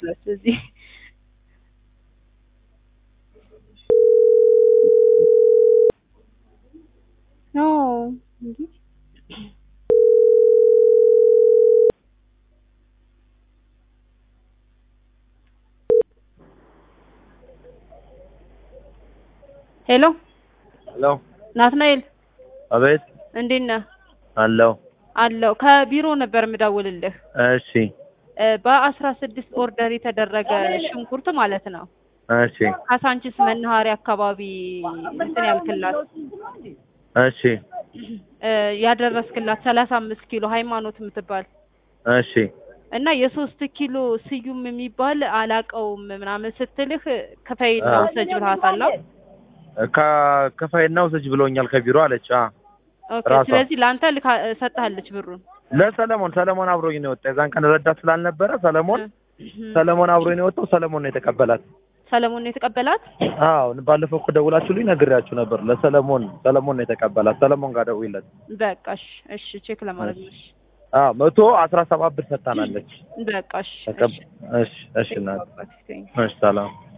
ያለች እዚህ ኖ እንዴ ሄሎ ሄሎ ናትናኤል አቤት እንዴት ነህ? አለው አለው ከቢሮ ነበር የምደውልልህ እሺ እ በአስራ ስድስት ኦርደር የተደረገ ሽንኩርት ማለት ነው እሺ ካሳንቺስ መናኸሪያ አካባቢ እንትን ያልክላት እሺ እ ያደረስክላት ሰላሳ አምስት ኪሎ ሃይማኖት የምትባል እሺ እና የሶስት ኪሎ ስዩም የሚባል አላቀውም ምናምን ስትልህ ክፈይና አዎ። ውሰጅ ብልሃታል። አዎ? ከከፋይና ውሰጅ ብሎኛል ከቢሮ አለች አ ኦኬ ራሷ። ስለዚህ ለአንተ ልካ ሰጥሃለች ብሩን ለሰለሞን ሰለሞን አብሮኝ ነው የወጣ የዛን ቀን ረዳት ስላልነበረ ሰለሞን እ- ሰለሞን አብሮኝ ነው የወጣው ሰለሞን ነው የተቀበላት ሰለሞን ነው የተቀበላት። አዎ ባለፈው እኮ ደውላችሁልኝ ነግሬያችሁ ነበር ለሰለሞን ሰለሞን ነው የተቀበላት ሰለሞን ጋር ደውይለት በቃ እሺ እሺ ቼክ ለማድረግ ነው። እሺ አዎ መቶ አስራ ሰባት ብር ሰጥታናለች በቃ እሺ ተቀብ እሺ እሺ እሺ እናት ቴንክ ዩ። እሺ ሰላም